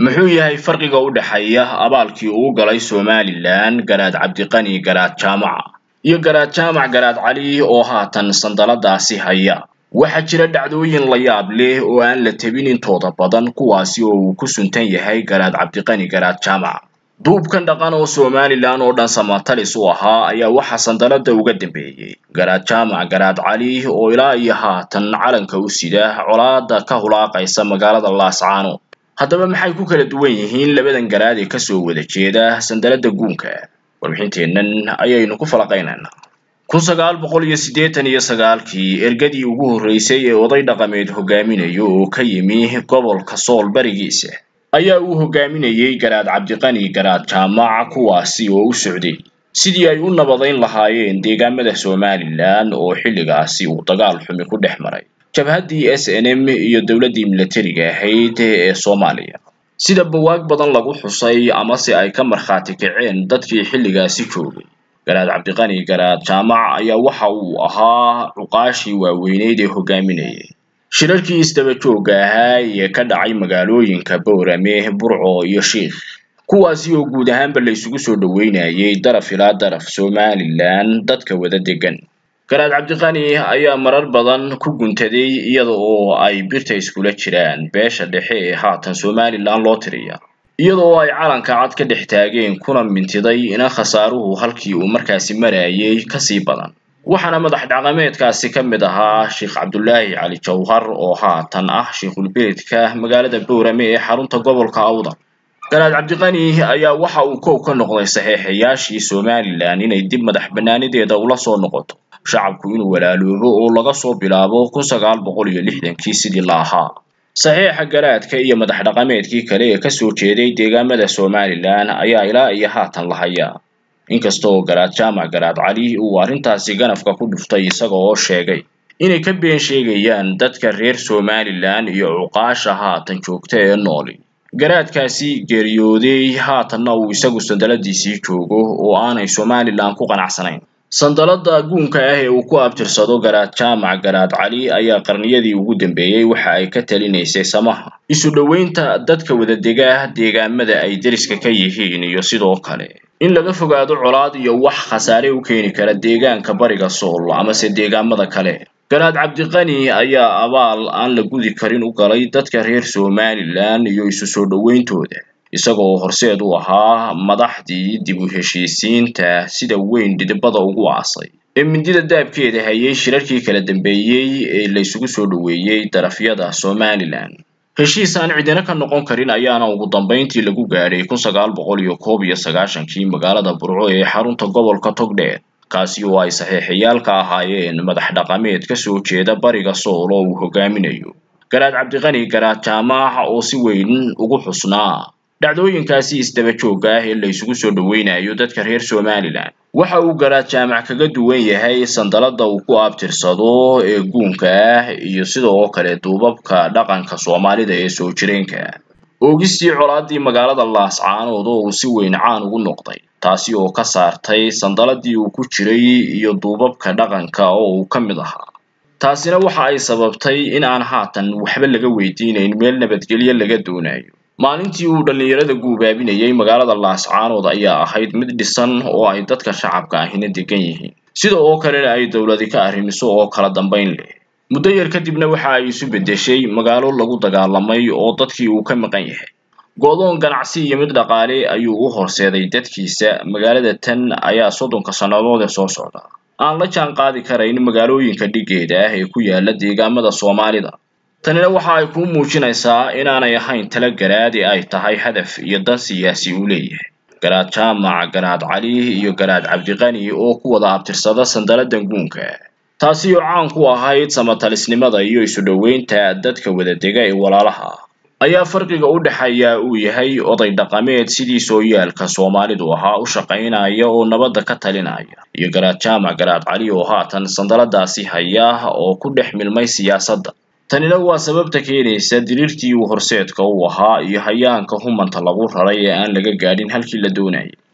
muxuu yahay farqiga u dhexeeya abaalkii uu galay somalilan garaad cabdiqani garaad jaamaca iyo garaad jaamac garaad cali oo haatan sandaladaasi haya waxaa jira dhacdooyin la yaab leh oo aan la tebin intooda badan kuwaasi oo uu ku suntan yahay garaad cabdiqani garaad jaamac duubkan dhaqan oo somalilan oo dhan samatalis u ahaa ayaa waxaa sandalada uga dambeeyey garaad jaamac garaad cali oo ilaa iyo haatan calanka u sida colaada ka hulaaqaysa magaalada laascaanood haddaba maxay ku kala duwan yihiin labadan garaad ee kasoo wada jeeda sandalada guunka warbixinteennan ayaynu ku falaqaynaynaa kun sagaal boqol iyo siddeetan iyo sagaalkii ergadii ugu horreysay ee oday dhaqameed hogaaminayo oo ka yimi gobolka sool barigiisa ayaa uu hogaaminayey garaad cabdiqani garaad jaamac kuwaasi oo u socday sidii ay u nabadayn lahaayeen deegaamada somalilan oo xilligaasi uu dagaal xumi ku dhex maray jabhaddii s n m iyo dowladdii milatariga ahayd ee soomaaliya sida bawaag badan lagu xusay amase ay ka markhaati kaceen dadkii xilligaasi joogay garaad cabdiqani garaad jaamac ayaa waxa uu ahaa cuqaashii waaweyneyd ee hogaaminayay shirarkii isdaba joogga ahaa ee ka dhacay magaalooyinka boorame burco iyo shiikh kuwaasi oo guud ahaanba la isugu soo dhoweynayay daraf ilaa daraf somalilan dadka wada degan garaad cabdiqani ayaa marar badan ku guntaday iyada oo ay birta iskula jiraan beesha dhexe ee haatan somalilan loo tiriya iyada oo ay calanka cad ka dhex taageen kuna mintiday ina khasaaruhu halkii uu markaasi marayay kasii badan waxaana madax dhaqameedkaasi ka mid ahaa sheekh cabdulaahi cali jawhar oo haatan ah sheikhulbeledka magaalada boorame ee xarunta gobolka awdal garaad cabdiqani ayaa waxa uu kow ka noqday saxeexayaashii somalilan inay dib madax bannaanideeda ula soo noqoto shacabku inuu walaaloobo oo laga soo bilaabo kun sagaal boqol iyo lixdankii sidii la ahaa saxeexa garaadka iyo madax dhaqameedkii kale ee kasoo jeeday deegaamada somalilan ayaa ilaa iyo haatan la hayaa inkasta oo garaad jaamac garaad cali uu arrintaasi ganafka ku dhuftay isaga oo sheegay inay ka been sheegayaan dadka reer somalilan iyo cuqaasha haatan joogta ee nooli garaadkaasi geeriyooday haatanna uu isagu sandaladiisii joogo oo aanay somalilan ku qanacsanayn sandalada guunka ah ee uu ku abtirsado garaad jaamac garaad cali ayaa qarniyadii ugu dambeeyey waxa ay ka talinaysay samaha isu dhoweynta dadka wadadega deegaamada ay deriska ka yihiin iyo sidoo kale in laga fogaado colaad iyo wax khasaare u keeni kara deegaanka bariga sool amase deegaamada kale garaad cabdiqani ayaa abaal aan la gudi karin u galay dadka reer somalilan iyo isu soo dhoweyntooda isagoo horseed u ahaa madaxdii dib u heshiisiinta sida weyn dhidibada ugu aasay ee mindida daabkeeda hayay shirarkii kala dambeeyey ee la isugu soo dhoweeyey darafyada somalilan heshiis aan cidina ka noqon karin ayaana ugu dambayntii lagu gaadhay kun sagaal boqol iyo koob iyo sagaashankii magaalada burco ee xarunta gobolka togdheer kaasi oo ay saxeexayaal ka ahaayeen madax dhaqameed kasoo jeeda bariga sool oo uu hogaaminayo garaad cabdiqani garaad jaamac oo si weyn ugu xusnaa dhacdooyinkaasi isdaba joogga ah ee la isugu soo dhoweynayo dadka reer somalilan waxa uu garaad jaamac kaga duwan yahay sandalada uu ku abtirsado ee guunka ah iyo sidoo kale duubabka dhaqanka soomaalida ee soo jireenka oogistii colaadii magaalada laascaanood oo uu si weyn caan ugu noqday taasi oo ka saartay sandaladii uu ku jiray iyo duubabka dhaqanka oo uu ka mid ahaa taasina waxa ay sababtay in aan haatan waxba laga weydiinayn meel nabadgelyo laga doonayo maalintii uu dhallinyarada guubaabinayay magaalada laascaanood ayaa ahayd mid dhisan oo ay dadka shacabka ahina degan yihiin sida oo kalena ay dowladi ka arrimiso oo kala dambayn leh muddo yar kadibna waxa ay isu beddeshay magaalo lagu dagaalamay oo dadkii uu ka maqan yahay go-doon ganacsi iyo mid dhaqaale ayuu u horseeday dadkiisa magaalada tan ayaa soddonka sannadood ee soo socda aan la jaan qaadi karayn magaalooyinka dhigeeda ah ee ku yaala deegaamada soomaalida tanina waxa ay kuu muujinaysaa inaanay ahayn tala garaad ee ay tahay hadaf iyo dan siyaasi uu leeyahay garaad jaamac garaad cali iyo garaad cabdiqani oo ku wada abtirsada sandaladan guunka taasi oo caan ku ahayd samatalisnimada iyo isu dhoweynta dadka wadadega ee walaalaha ayaa farqiga u dhexeeya uu yahay oday dhaqameed sidii sooyaalka soomaalidu ahaa u shaqaynaya oo nabadda ka talinaya iyo garaad jaamac garaad cali oo haatan sandaladaasi haya oo ku dhex milmay siyaasadda tanina waa sababta keenaysa diriirtii uu horseedka u ahaa iyo hayaanka humanta lagu raray ee aan laga gaadhin halkii la doonayay